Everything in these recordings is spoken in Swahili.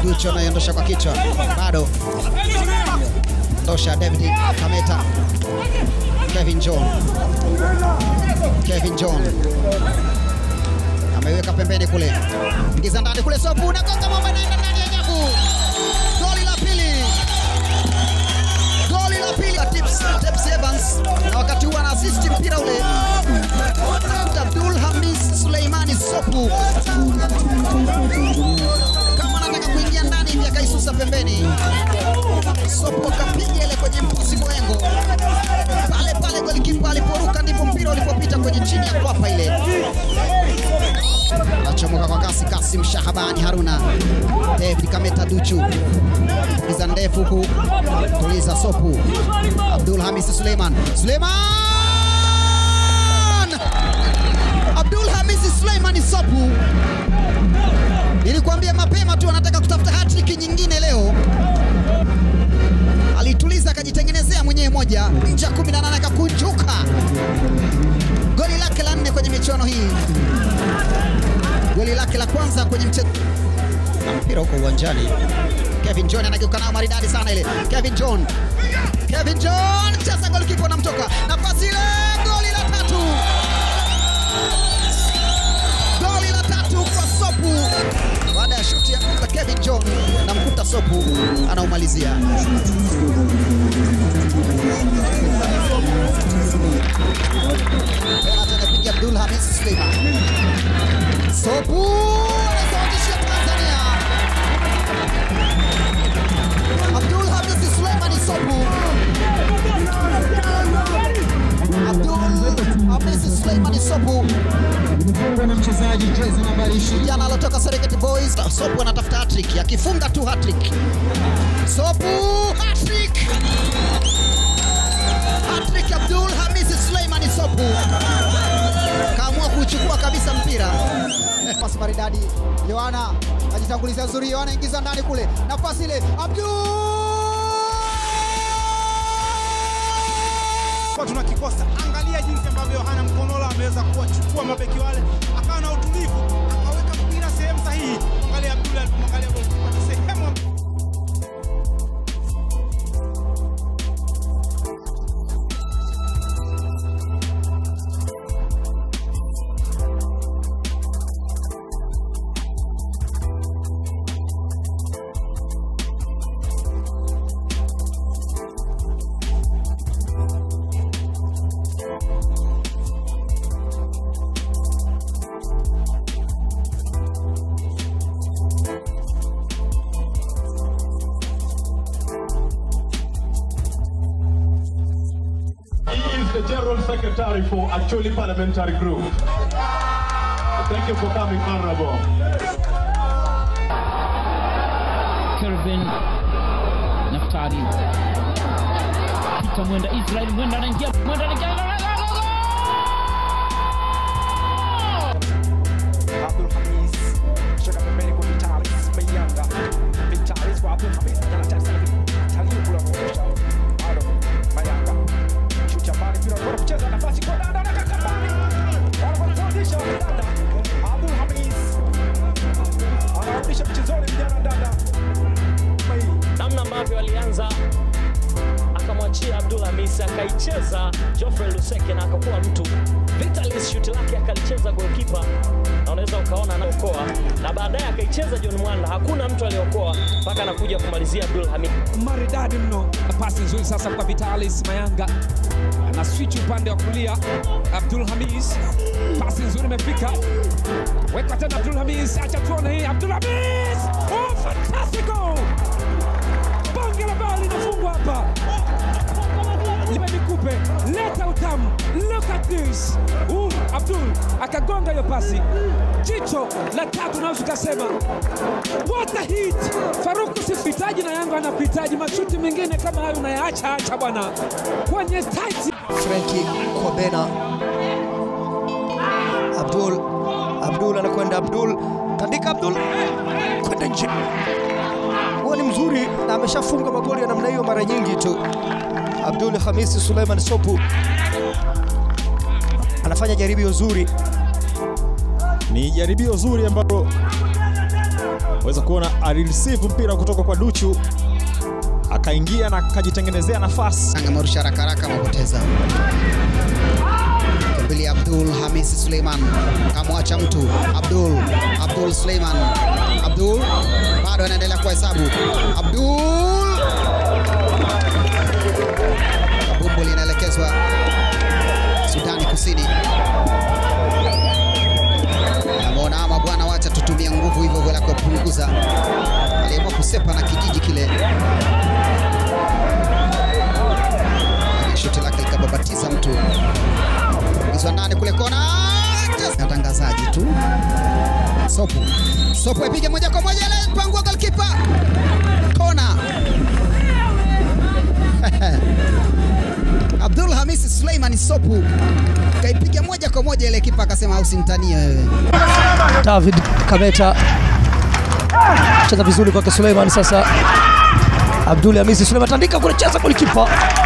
Ducho anaiondosha kwa kichwa, bado ndosha David Kameta, Kevin John, Kevin John ameiweka pembeni kule, ingiza ndani kule, Sopu nagonga mwamba, naenda ndani ya nyavu. Goli la pili, goli la pili la Tips, Tips Evans, na wakati huo ana assist mpira ule Abdul Hamis Suleimani Sopu kama anataka kuingia ndani hivi akaisusa pembeni. Sopo akapiga ile kwenye mpusi mwengo pale pale, golikipa aliporuka ndipo mpira ulipopita kwenye chini ya kwapa ile. Achomoka kwa kasi kasi, Mshahabani Haruna, David Kameta Duchu iza ndefu huku, tuliza Sopu, Abdul Hamis Suleiman, Suleiman Abdul Hamis Suleiman Sopu Nilikwambia mapema tu anataka kutafuta hattrick nyingine leo. Alituliza akajitengenezea mwenyewe moja nje ya 18 akakunjuka. Goli lake la nne kwenye michuano hii, goli lake la kwanza kwenye mchezo. Mpira huko uwanjani, Kevin John anageuka nao maridadi sana ile. Kevin John, Kevin John cheza, golikipa anamtoka nafasi ile, goli la tatu, goli la tatu kwa Sopu baada ya shuti ya Kevin John na mkuta Sopu anaumalizia. Penalti anapiga Abdul Hamis Suleiman. Sopu anasawazishia Tanzania. Abdul Hamis Suleiman Sopu. Abdul Hamis Suleiman Sopu na mchezaji jezi nambari 20 jana alotoka Serengeti Boys. Sopu anatafuta hattrick, akifunga tu hattrick. Sopu hattrick, hattrick Abdul Hamisi Suleimani Sopu kaamua kuchukua kabisa mpira. Pasi maridadi, Yohana ajitanguliza nzuri, Yohana ingiza ndani kule, nafasi ile Abdul kwa tunakikosa. Angalia jinsi ambavyo Yohana Mkonola ameweza kuwachukua mabeki wale, akawa na utulivu, akaweka mpira sehemu sahihi. Angalia Abdul alipomwangalia golikipa ni sehemu He is the General Secretary for Actually Parliamentary Group. Thank you for coming, Honorable. Kelvin Naftali Peter Mwenda Israel Mwenda anaingia Mwenda anaingia Abdul Hamis shaka pembeni kwa Vitalis Mayanga Vitalis kwa Abdul Hamis anataka sana Vitalis kula kwa Ado Mayanga shuti mbali mpira kwa kucheza nafasi kwa dada na kakambani wanafundisha dada Abdul Hamis anarudisha mchezoni vijana dada Mai namna ambavyo alianza akamwachia Abdul Hamis akaicheza Geoffrey Luseke na akakuwa mtu. Vitalis shuti lake akalicheza goalkeeper na unaweza ukaona anaokoa, na baadaye akaicheza John Mwanda, hakuna mtu aliokoa mpaka anakuja kumalizia Abdul Hamis. maridadi mno. Pasi nzuri sasa kwa Vitalis Mayanga, ana switch upande wa kulia. Abdul Hamis, pasi nzuri imefika, weka tena Abdul Hamis, acha tuone hii. Abdul Hamis, oh, fantastic goal! Bonge la bao linafungwa hapa. Lipe nikupe, leta utamu. Look at this. Uh, Abdul akagonga hiyo pasi, jicho la tatu, naweza ukasema what a hit! Faruku sikuhitaji na Yanga anakuhitaji. Mashuti mengine kama hayo unayaacha acha bwana, kwenye tight Frenki Kobena. Abdul Abdul anakwenda Abdul tandika Abdul kwenda nje. Huo ni mzuri na ameshafunga magoli ya namna hiyo mara nyingi tu. Abdul Hamisi Suleiman Sopu anafanya jaribio zuri. Ni jaribio zuri ambalo waweza kuona alireceive mpira kutoka kwa Duchu akaingia na akajitengenezea nafasi. Angemarusha haraka haraka, amepoteza mbili. Abdul Hamisi Suleiman kamwacha mtu Abdul Abdul Suleiman Abdul bado anaendelea kuhesabu Abdul bumbu linaelekezwa Sudani Kusini. Namuona ama bwana, wacha tutumie nguvu hivyo hivyo la kupunguza. Aliamua kusepa na kijiji kile, shuti lake likababatiza mtu ingizwa ndani kule kona. Natangazaji tu Sopu Sopu ipige moja kwa moja ile pangua goalkeeper kona Abdul Hamisi Suleiman Sopu kaipiga moja kwa moja ile kipa akasema usimtanie wewe. David Kameta cheza vizuri kwake Suleiman. Sasa Abdul Hamisi Suleiman tandika kule, cheza golikipa,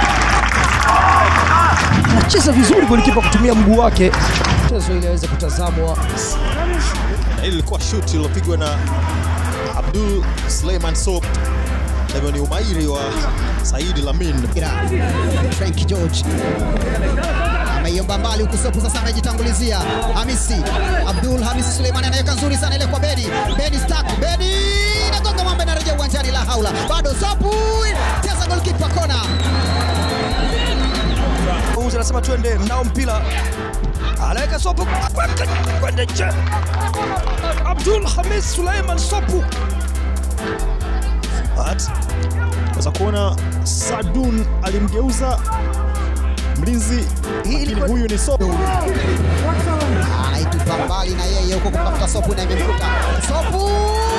anacheza vizuri golikipa kutumia mguu wake, mchezo ili aweze kutazamwa. Na hili lilikuwa shuti lilopigwa na Abdul Suleiman Sop. Hivyo ni umahiri wa Saidi Lamin. Frank George ameiomba mbali huku Sopu sasa amejitangulizia Hamisi Abdul Hamisi Suleiman anaweka nzuri sana ile kwa Beni Beni Stark Beni nagonga mwamba inarejea uwanjani la haula bado Sopu cheza goalkeeper kona Mwamuzi anasema twende, mnao mpira, anaweka Sopu kwenda nje. Abdul Hamis Suleiman Sopu But waweza kuona Sadun alimgeuza mlinzi, lakini huyu ni Sopu. anaitupa mbali na yeye huko kumtafuta Sopu na imemkuta Sopu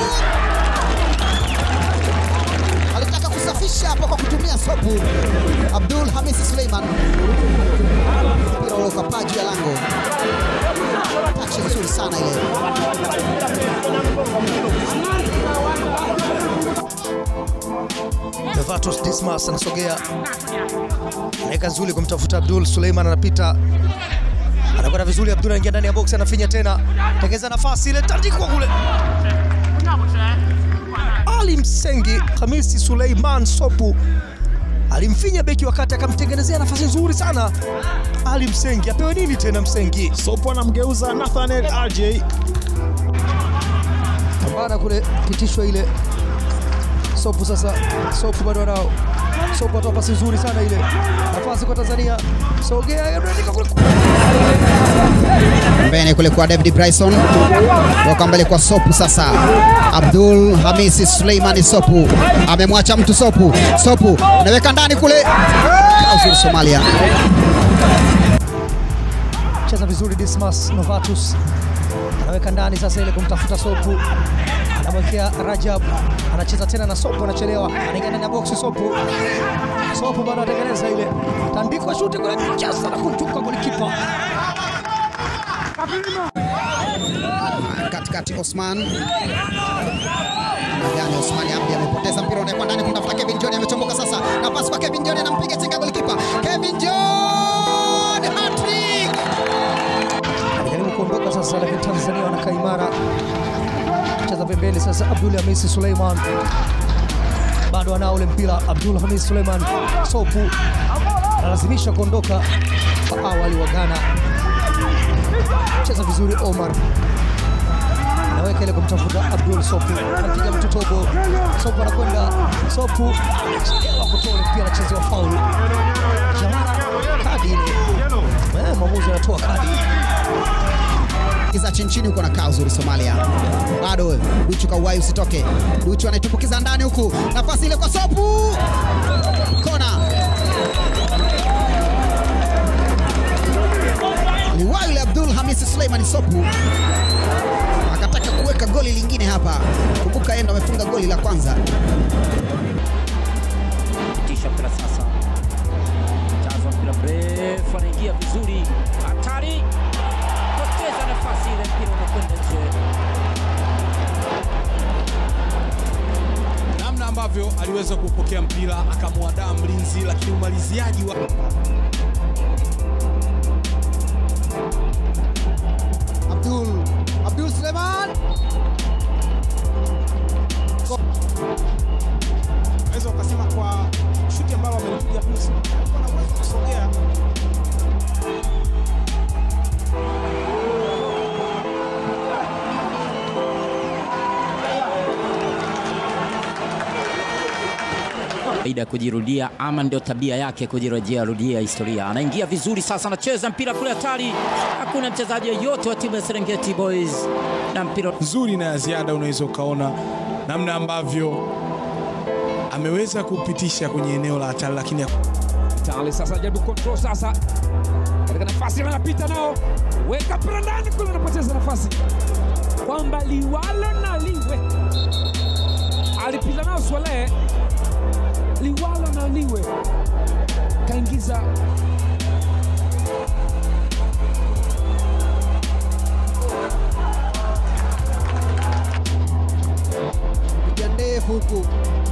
alitaka kusafisha hapo kwa kutumia Sopu Abdul Hamisi Suleiman mpira ule ukapaa juu ya lango tachi nzuri sana ile Novatus Dismas anasogea, anaweka nzuri kumtafuta Abdul Suleiman, anapita anakwenda vizuri. Abdul anaingia ndani ya box, anafinya tena, tengeza nafasi ile, tandikwa kule. Ali Msengi Hamisi Suleiman Sopu alimfinya beki wakati akamtengenezea nafasi nzuri sana. Ali Msengi apewe nini tena? Msengi Sopu anamgeuza Nathaniel RJ. pambana kule, pitishwa ile Sopu sasa, Sopu bado anao Sopu atoa pasi nzuri sana ile, nafasi kwa Tanzania, sogea Ibrahim kule pembeni kule kwa David Bryson toka mbele kwa Sopu sasa. Abdul Hamisi Suleimani Sopu amemwacha mtu Sopu, Sopu anaweka ndani kule, uzuri Somalia. cheza vizuri Dismas Novatus anaweka ndani sasa ile kumtafuta Sopu, anamwekea Rajab, anacheza tena na Sopu, anachelewa, anaingia ndani ya boksi Sopu. Sopu bado anatengeneza ile tandikwa shuti kule, cheza na kumtuka golikipa katikati Osman gani Osman Abdi amepoteza mpira unaekwa ndani kumtafuta Kevin John amechomoka sasa nafasi kwa Kevin John anampiga chenga golikipa Kevin John hat-trick alijaribu kuondoka sasa, lakini Tanzania wanakaa imara. Cheza pembeni sasa, Abdul Hamisi Suleiman bado anao ule mpira. Abdul Hamisi Suleiman Sopu analazimisha kuondoka kwa awali wa Ghana. Cheza vizuri Omar anaweka ile kumtafuta Abdul Sopu, anapiga mtu tobo. Sopu anakwenda, Sopu anachelewa kutoa ule mpira, anachezewa faulu. Jamara kadi ile, Eh, mwamuzi anatoa kadi kiza chini chini huko nakaa uzuri Somalia. Bado Duchu kauwai usitoke. Duchu anaitumbukiza ndani huku. Nafasi ile kwa Sopu. Kona. Liwai yule Abdul Hamisi Suleiman Sopu akataka kuweka goli lingine hapa. Kumbuka yeye ndo amefunga goli la kwanza. Pitisha mpira sasa, jazwa mpira mrefu, anaingia vizuri, hatari, poteza nafasi ile, mpira unakwenda nje. namna ambavyo aliweza kupokea mpira akamwadaa mlinzi, lakini umaliziaji wa Abdul Abdul Suleiman Kawaida ya kujirudia ama ndio tabia yake kujirejea rudia historia. Anaingia vizuri sasa, anacheza mpira kule hatari, hakuna mchezaji yoyote wa timu ya Serengeti Boys na mpira nzuri na ya ziada, unaweza ukaona namna ambavyo ameweza kupitisha kwenye eneo la hatari, lakini Vitali sasa jaribu control sasa katika nafasi anapita nao, weka mpira ndani kule, anapoteza nafasi kwamba liwalo na liwe, alipita nao Swalehe, liwalo na liwe, kaingiza piga ndefu huku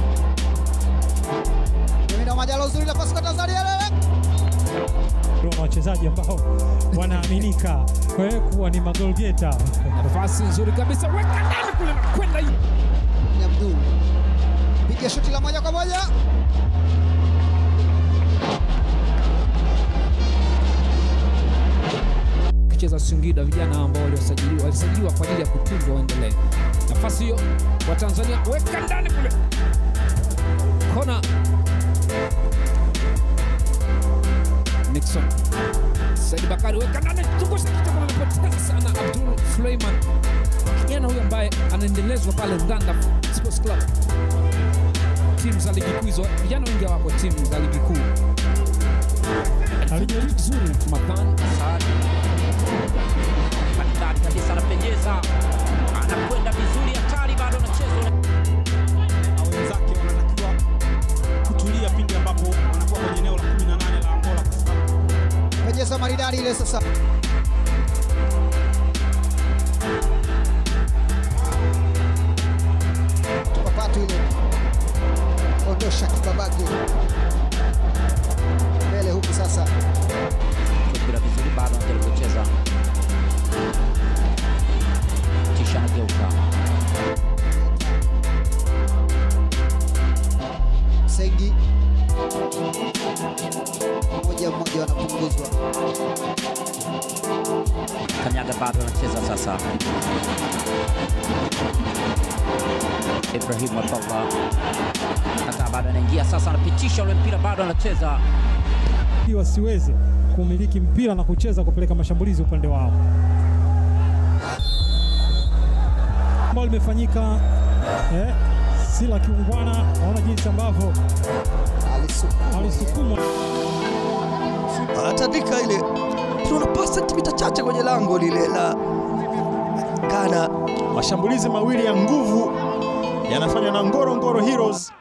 Jemina Majalo uzuri la pasi kwa Tanzania lele na wachezaji ambao wanaaminika eh, kuwa ni magolgeta. nafasi nzuri kabisa, weka ndani kule na kwenda hiyo. ni Abdul piga shuti la moja kwa moja kucheza Singida, vijana ambao waliosajiliwa walisajiliwa kwa ajili ya kutunzwa waendelee. Nafasi hiyo wa Tanzania, weka ndani kule, kona Nixon Said Bakari, weka ndani, zungusha kichwa, kama amepoteza sana Abdul Suleiman, kijana huyu ambaye anaendelezwa pale Ndanda Sports Club, timu za ligi kuu hizo, vijana wengi hawapo timu za ligi kuu. Alifanya vizuri Ramadhan maridadi kabisa, anapenyeza, anakwenda vizuri, hatari, bado anacheza na wenzake wanatakiwa kutulia pindi ambapo wanakuwa kwenye eneo la 18 la Angola kwa sababu pejeza maridadi ile sasa tupapatu ile ondosha kibabage mbele huku sasa mpira vizuri, bado anajaribu kucheza, kisha anageuka Sengi moja mmoja wanapunguzwa Kanyaga bado anacheza sasa. Ibrahim Abdallah hata bado anaingia sasa, anapitisha ule mpira, bado anacheza ili wasiweze kumiliki mpira na kucheza kupeleka mashambulizi upande wao, ambalo limefanyika eh, si la kiungwana. Naona jinsi ambavyo alisukumwa anatandika ile tunapasa sentimita chache kwenye lango lile la Ghana. Mashambulizi mawili ya nguvu yanafanywa na Ngorongoro Heroes